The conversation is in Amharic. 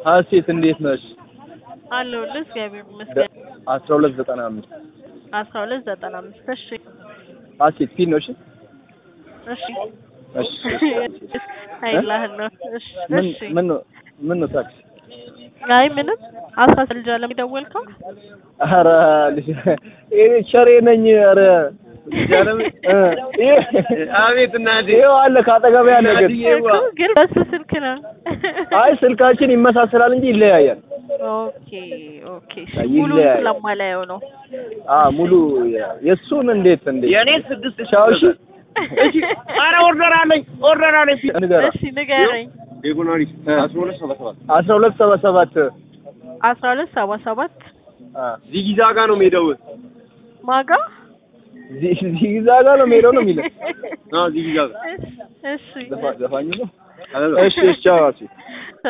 ሀሴት እንዴት ነሽ? አለሁልህ እግዚአብሔር ይመስገን። አስራ ሁለት ዘጠና አምስት አስራ ሁለት ዘጠና አምስት እሺ ሀሴት ፊት ነው። እሺ እሺ እሺ አይላህን ነው እሺ ምን እሺ ምን ነው ምን ነው ታክሲ? አይ ምንም አስራ ስልጃ ለሚደወልከው ኧረ ልጅ እኔ ቸሬ ነኝ። ኧረ አቤት እናቴ ይኸው አለ ካጠገቤ ያለ ግን እኮ ግን በሱ ስልክ ነው። አይ ስልካችን ይመሳሰላል እንጂ ይለያያል። ኦኬ ኦኬ እሺ አይ ሙሉ ይለያያል። ስለማላየው ነው። አ ሙሉ የእሱን እንዴት እንዴት የእኔ ስድስት ቻው እሺ እሺ ኧረ ኦርደር አለኝ ኦርደር አለኝ ንገራ እሺ ንገረኝ። ዴጎናሪ አስራ ሁለት ሰባ ሰባት አስራ ሁለት ሰባ ሰባት አስራ ሁለት ሰባ ሰባት አ ዚጊዛጋ ነው ሜዳው ማጋ ዚዛ ጋር ነው የሚሄደው ነው የሚለው አዎ ዚጊዛጋ እሺ ዘፋ- ዘፋኙ ነው። እሺ እሺ ቻው እሺ